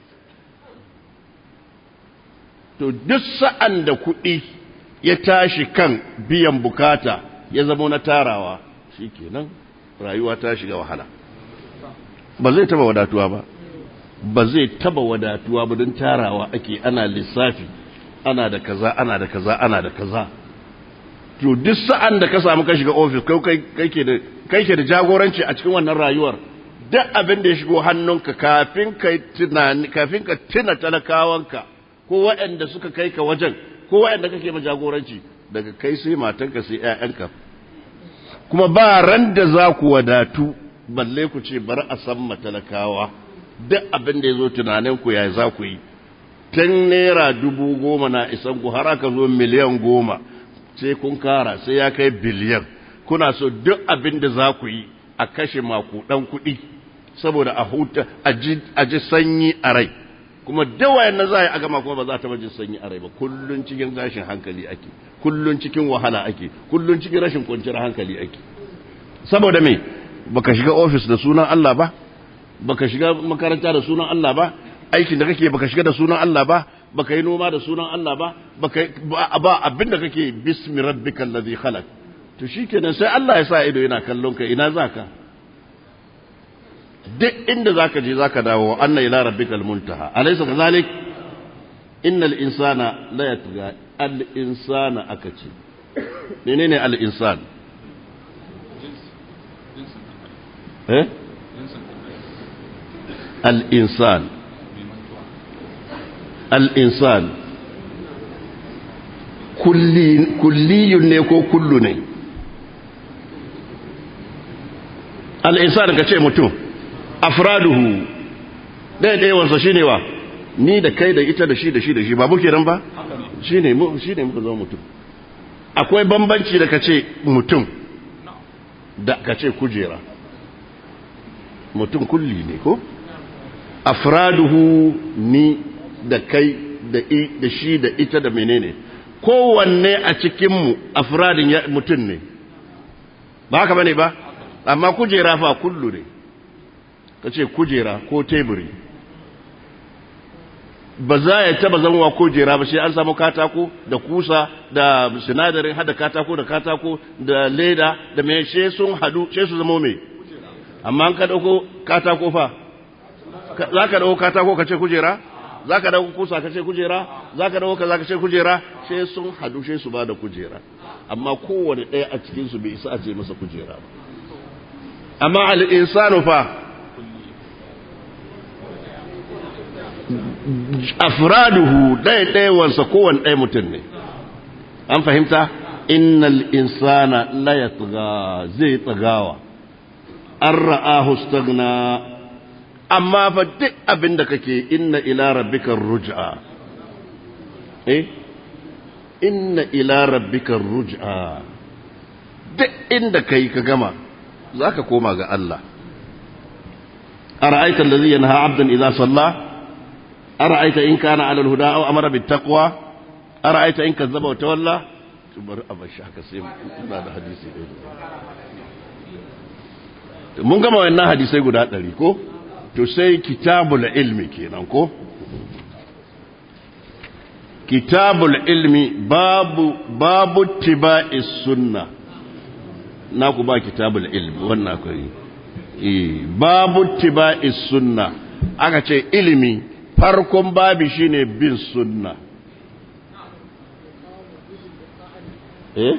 to duk sa'an da kuɗi ya tashi kan biyan bukata ya zama na tarawa shikenan rayuwa ta shiga wahala ba zai taba wadatuwa ba ba zai taba wadatuwa ba don tarawa ake ana lissafi ana da kaza ana da kaza ana da kaza to duk sa'an da ka samu ka shiga ofis kai ke da jagoranci a cikin wannan rayuwar duk abin da ya shigo hannunka kafin ka tunani kafin ka tuna talakawanka ko waɗanda suka kai ka wajen ko waɗanda kake ma jagoranci daga kai sai matanka sai ƴaƴanka kuma ba ran da za ku wadatu balle ku ce bari a san matalakawa duk abin da ya zo tunaninku ya za ku yi tun naira dubu goma na isan ku har aka zo miliyan goma sai kun kara sai ya kai biliyan kuna so duk abin da za ku yi a kashe makudan kuɗi saboda a huta a ji sanyi a rai kuma dawayen na za a yi a gama kuma ba za ta jin sanyi a rai ba kullun cikin gashin hankali ake kullun cikin wahala ake kullun cikin rashin kwanciyar hankali ake saboda me baka shiga ofis da sunan Allah ba baka shiga makaranta da sunan Allah ba aikin da kake baka shiga da sunan Allah ba baka yi noma da sunan Allah ba baka ba abinda kake bismi rabbikal ladhi khalaq to shikenan sai Allah ya sa ido yana kallon ka ina zaka duk inda zaka je zaka dawo anna ila rabbikal muntaha alaysa kadhalik innal insana la yatgha al insana akace menene al insan eh al-insan al-insan kulliyun ne ko kullu ne al'insan ka ce mutum afraduhu ɗaiɗaiwarsa shi ne wa ni da kai da ita da shi da shi da shi ba muke nan ba shi ne muka zama mutum akwai bambanci da ka ce mutum da ka ce kujera mutum kulli ne ko afraduhu ni da kai da shi da ita da menene kowanne a cikinmu afradin mutum ne ba haka bane ba amma kujera fa kullu ne ka ce kujera ko teburi ba za ya taba zama kujera ba sai an samu katako da kusa da sinadarin hada katako da katako da leda da mai she sun hadu she su zama mai amma an ka dauko katako fa za ka dauko katako ka ce kujera za ka dauko kusa ka ce kujera za ka dauko kaza ka ce kujera she sun hadu she su ba da kujera amma kowane ɗaya a cikinsu bai isa a ce masa kujera ba amma al'insanu fa afraduhu ɗaya-ɗayawansa kowane ɗaya mutum ne an fahimta innal insana la ya zai tsagawa an ra'ahu stagna amma fa duk abin da kake inna ila rabbikar ruj'a eh inna ila rabbikar ruj'a duk inda kai ka gama za ka koma ga Allah a ra'aitar da zai yana abdan idza salla a ra'aita in kana alal huda aw amara bit taqwa a ra'aita in kazzaba wa tawalla to bari a bashi haka sai ina da hadisi da mun gama wannan hadisai guda ɗari ko to sai kitabul ilmi kenan ko kitabul ilmi babu babu tiba'is sunnah na ku ba kitabul ilmi wannan akwai babu tiba'is sunna aka ce ilimi farkon babi shine bin sunna eh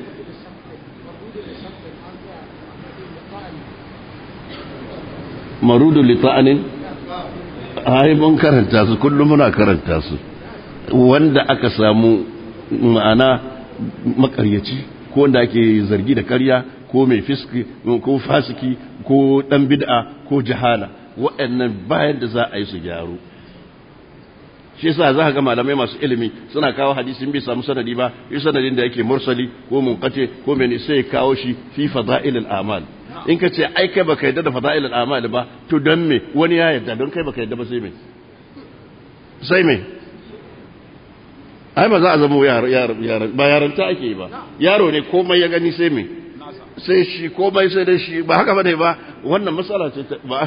marudu lita'anin ai mun karanta su kullum muna karanta su wanda aka samu ma'ana makaryaci ko wanda ake zargi da karya ko mai fiski ko fasiki ko dan bid'a ko jahala waɗannan bayan da za a yi su gyaru shi yasa za ka ga malamai masu ilimi suna kawo hadisin bai samu sanadi ba yi sanadin da yake mursali ko munqati ko mene sai ya kawo shi fi fada'il al-amal in ka ce ai kai baka yadda da fada'il al-amal ba to don me wani ya yadda don kai baka yadda ba sai me sai me ai ba za a zama yara ba yaranta ake yi ba yaro ne komai ya gani sai me sai shi komai sai da shi ba haka bane ba wannan matsala ce ta ba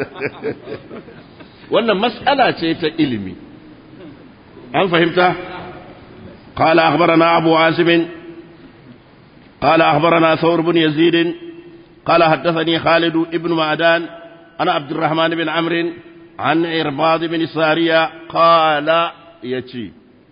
wannan matsala ce ta ilimi an fahimta قال أخبرنا أبو عاصم قال أخبرنا ثور بن يزيد قال حدثني خالد بن معدان أنا عبد الرحمن بن عمرو عن إرباض بن سارية قال يتي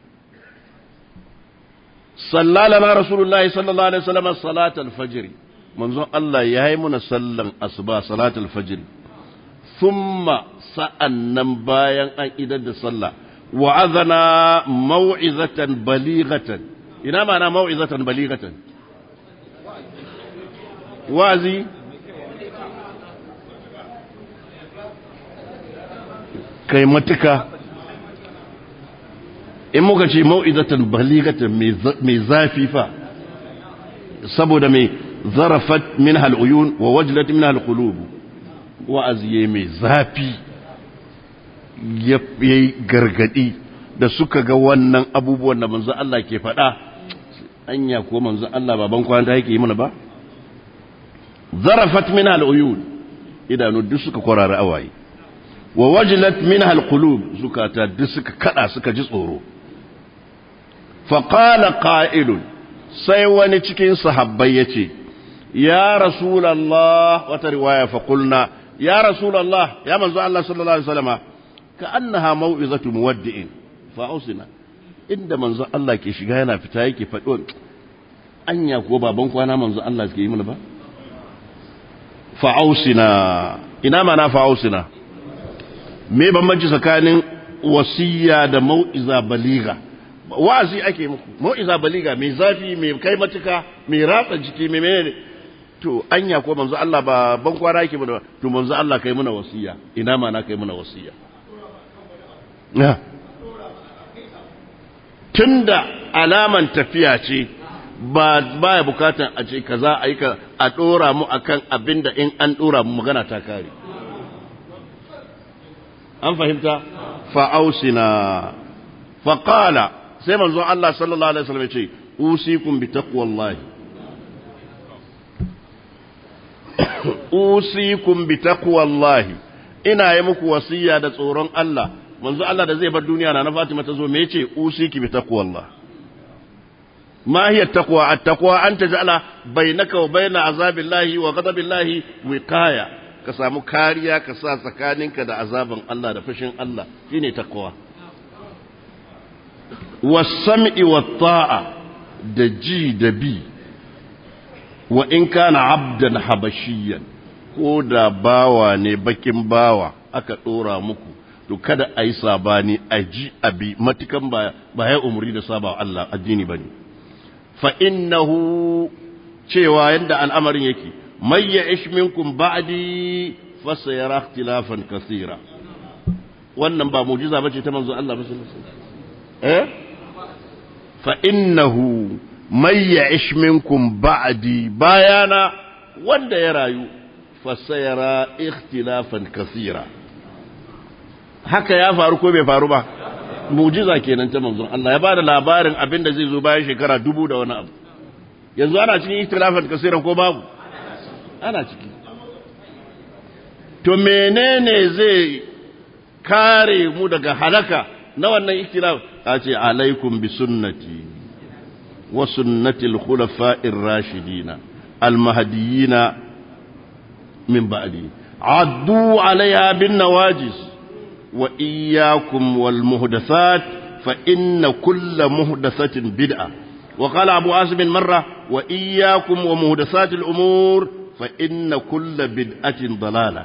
صلى لنا رسول الله صلى الله عليه وسلم صلاة الفجر منذ الله يهيمنا صلى أصبا صلاة الفجر ثم سأنم بايا أن إذا صلى وعظنا موعظة بليغة إنا معنى موعظة بليغة وازي kai matuka in muka ce mau'izatan baligatan mai zafi fa saboda mai zarafat min hal'uyun wa wajlat min hal'qulub wa'azi mai zafi ya yi gargadi da suka ga wannan abubuwan da manzo Allah ke faɗa anya ko manzo Allah baban kwanta yake yi mana ba zarafat min al'uyun idanu duk suka kwarara awaye wa wajilat min alqulub zukata duk suka kada suka ji tsoro fa qala qa'ilun sai wani cikin sahabbai yace ya rasulullah wata riwaya fa qulna ya rasulullah ya manzo Allah sallallahu alaihi wasallam ka annaha mau'izatu muwaddi'in fa ausina inda manzo Allah ke shiga yana fita yake faɗo anya ko baban kwana manzo Allah ke yi mana ba fa ausina ina mana fa ausina me bambanci tsakanin wasiya da mau'iza baliga wa'azi ake muku mau'iza baliga mai zafi mai kai matuka mai ratsa jiki mai menene to anya ko manzo Allah ba ban kwara yake mana to manzo Allah kai muna wasiya ina ma na kai muna wasiya na tunda alaman tafiya ce ba baya bukatan a ce kaza a yi ka a dora mu akan abinda in an dora mu magana ta kare an fahimta fa'ausina faƙala sai manzon Allah sallallahu Alaihi wasallam ce usikum bi taqwallahi usikum bi taqwallahi ina yi muku wasiya da tsoron Allah manzo Allah da zai bar duniya na na Fatima ta zo me yace usiki bi taqwallah ma hiya taqwa at-taqwa an taj'ala bainaka wa baina azabillahi wa ghadabillahi wiqaya ka samu kariya ka sa tsakaninka da azaban Allah da fushin Allah shine taqwa was-sam'i wat-ta'a da ji da bi wa in kana abdan habashiyan ko da bawa ne bakin bawa aka dora muku to kada a yi sabani a ji abi matukan ba ba ya umuri da saba Allah addini bane fa innahu cewa yanda al'amarin yake may ya'ish minkum ba'di fa sayara ikhtilafan kaseera wannan ba mu'jiza bace ta manzo Allah ba sallallahu alaihi wasallam eh fa innahu may ya'ish minkum ba'di bayana wanda ya rayu fa sayara ikhtilafan kaseera haka ya faru ko bai faru ba mujiza kenan ta manzon Allah ya ba da labarin abin da zai zo bayan shekara dubu da wani abu yanzu ana cikin ikhtilafat kasiran ko babu ana ciki to menene zai kare mu daga halaka na wannan ikhtilaf a ce alaikum bi sunnati wa sunnati al-khulafa'ir rashidina al-mahdiyina min ba'di addu alaiha bin nawajis وإياكم والمهدثات فإن كل مهدثة بدعة وقال أبو عاصم مرة وإياكم ومهدثات الأمور فإن كل بدعة ضلالة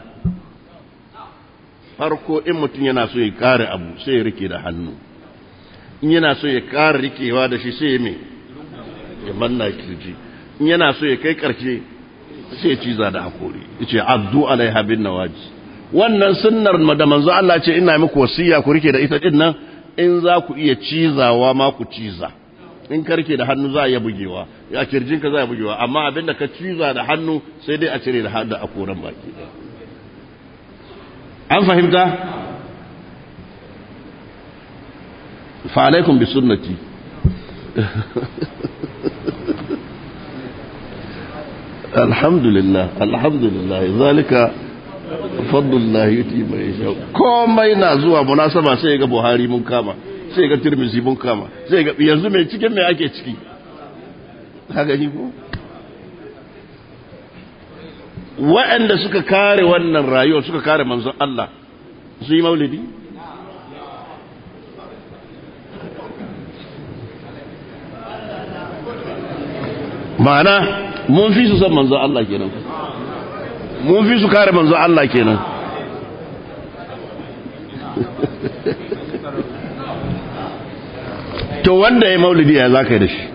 farko in mutum yana so ya kare abu sai ya rike da hannu in yana so ya kare rikewa da shi sai ya me ya manna kirji in yana so ya kai karshe sai ya ciza da hakori yace addu alaiha bin nawaji wannan sunnar da manzo Allah ce ina muku wasiya ku rike da ita din nan in za ku iya cizawa ma ku ciza in ka rike da hannu za a iya bugewa ya kirjin ka za a bugewa amma abinda ka ciza da hannu sai dai a cire da hannu a koran baki an fahimta fa alaikum bi sunnati alhamdulillah alhamdulillah zalika fadlullah yuti mai sha komai na zuwa munasaba sai ga Buhari mun kama sai ga Tirmidhi mun kama sai ga yanzu mai cikin mai ake ciki haka ni ko waɗanda suka kare wannan rayuwar suka kare manzon Allah su yi maulidi ma'ana mun fi su san manzon Allah kenan mun fi su kare manzo Allah kenan to wanda ya maulidi ya za ka yi da shi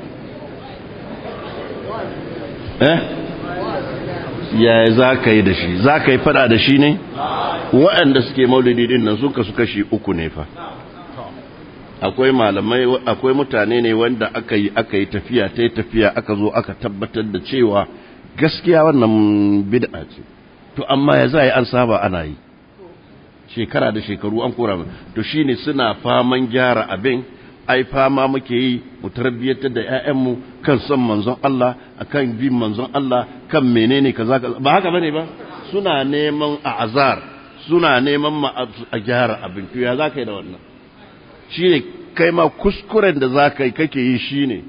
eh ya za ka yi da shi za ka yi fada da shi ne waɗanda suke maulidi din nan suka su kashi uku ne fa akwai malamai akwai mutane ne wanda aka yi aka yi tafiya ta yi tafiya aka zo aka tabbatar da cewa gaskiya wannan bid'a ce to amma ya za yi an saba ana yi shekara da shekaru an kora to shine suna faman gyara abin ai fama muke yi mu tarbiyyatar da ƴaƴanmu kan son manzon Allah akan bin manzon Allah kan menene kaza kaza ba haka bane ba suna neman azar suna neman ma a gyara abin to ya za ka yi da wannan shine kai ma kuskuren da za ka yi kake yi shine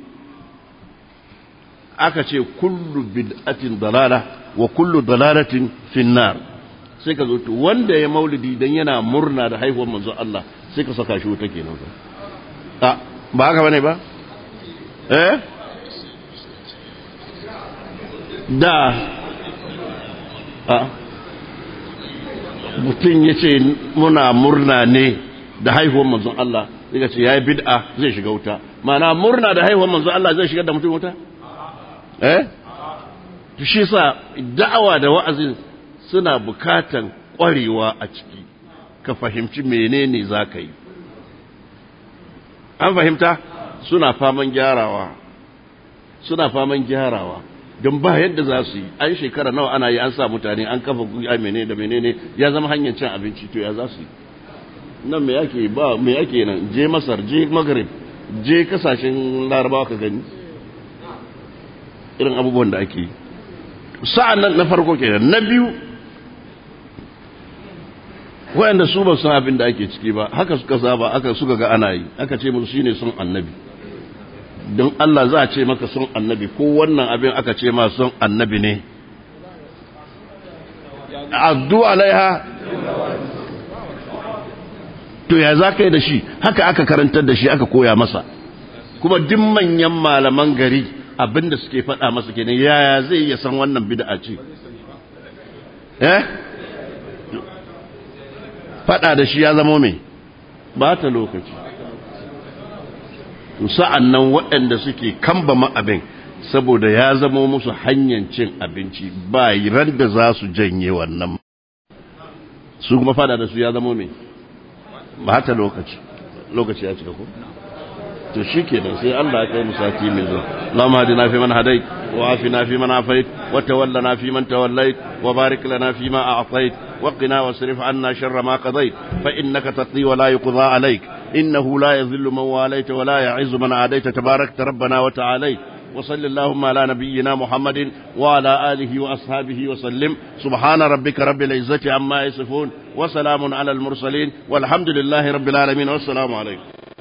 aka ce kullu bid'atin dalala wa kullu dalalatin finnar sai ka zo to wanda ya maulidi dan yana murna da haihuwar manzo Allah sai ka saka shi wuta kenan a ba haka bane ba eh da a mutum ya ce muna murna ne da haihuwar manzon Allah zai ce ya yi bid'a zai shiga wuta mana murna da haihuwar manzon Allah zai shiga da mutum wuta eh shi sa da'awa da wa'azin suna bukatan kwarewa a ciki ka fahimci menene za ka yi an fahimta suna faman gyarawa suna faman gyarawa don ba yadda za su yi an shekara nawa ana yi an sa mutane an kafa a menene da menene ya zama hanyar cin abinci to ya za su yi nan me yake ba me yake nan je masar je maghrib je kasashen larabawa ka gani irin abubuwan da ake yi sa'an nan na farko kenan na biyu wayanda su ba san abin da ake ciki ba haka suka saba aka suka ga ana yi aka ce musu shine son annabi don Allah za a ce maka son annabi ko wannan abin aka ce ma son annabi ne addu alaiha to ya za ka yi da shi haka aka karantar da shi aka koya masa kuma duk manyan malaman gari abin da suke faɗa masa kenan yaya zai iya san wannan bid'a ce eh faɗa da shi ya zama mai ba ta lokaci sa'an nan waɗanda suke kambama abin saboda ya zama musu hanyar cin abinci ba ran da za su janye wannan su kuma faɗa da su ya zama mai ba ta lokaci lokaci ya cika ko? to shi ke sai Allah ya kai musati mai zuwa Allahumma hadina fi man hadait wa afina fi man afait wa tawallana fi man tawallait wa barik lana fi ma a'tait wa qina wasrif anna sharra ma qadait fa innaka taqdi wa la yuqda alayk innahu la yadhillu man walayta wa la ya'izzu man adayta tabarakta rabbana wa ta'alayt وصل اللهم على نبينا محمد وعلى آله وأصحابه وسلم سبحان ربك رب العزة عما يصفون وسلام على المرسلين والحمد لله رب العالمين والسلام عليكم